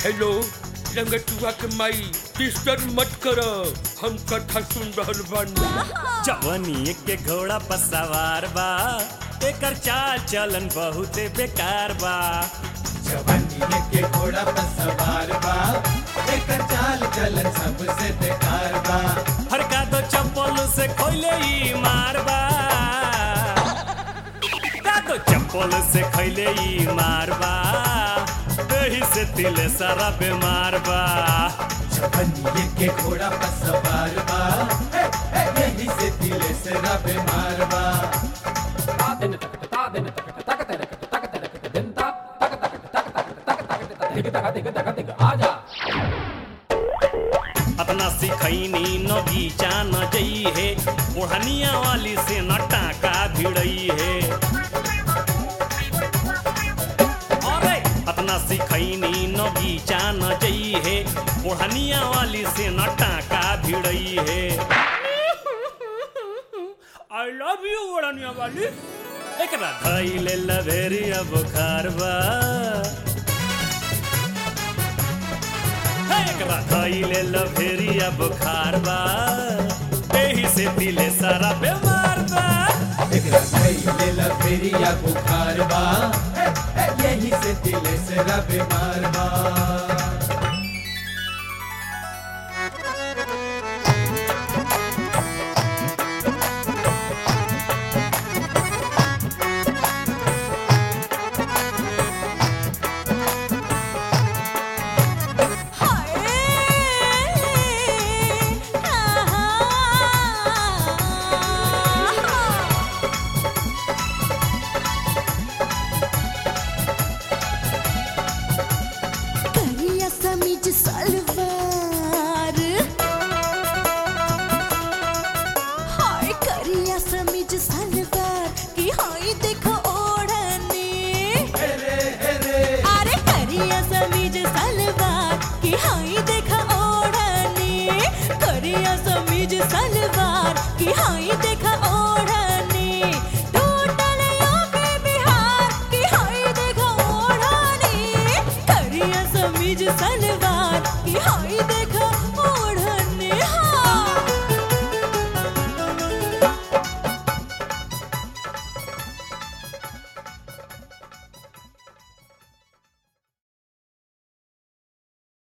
hello लंगटुआ के माई disturb मत कर हम कथा सुन रहल बानी जवनी के घोड़ा पर सवार बा एकर चाल चलन बहुते बेकार बा जवानी के घोड़ा पर सवार बा एकर चाल चलन सबसे बेकार बा हरका दो चप्पल से खोले ही मारबा का दो चप्पल से खैले ही मारबा दही से तिले सारा बीमार बा जवानी के घोड़ा पर सवार बा हे, हे, यही से दिले से रब मार बा अपना सिखैनी नगीचा न जई है ओढ़निया वाली से न टाका भिड़ई है अरे अपना सिखैनी नगीचा न जई है ओढ़निया वाली से न टाका भिड़ई है आई लव यू ओढ़निया वाली एकरा धैले लभेरिया बुखार बा हे, एकरा धैले लभेरिया बुखार बा एही से दिले सारा बीमार बा एकरा खइले लफेरिया बुखार बा हे, हे, यही से दिले से रब मार बा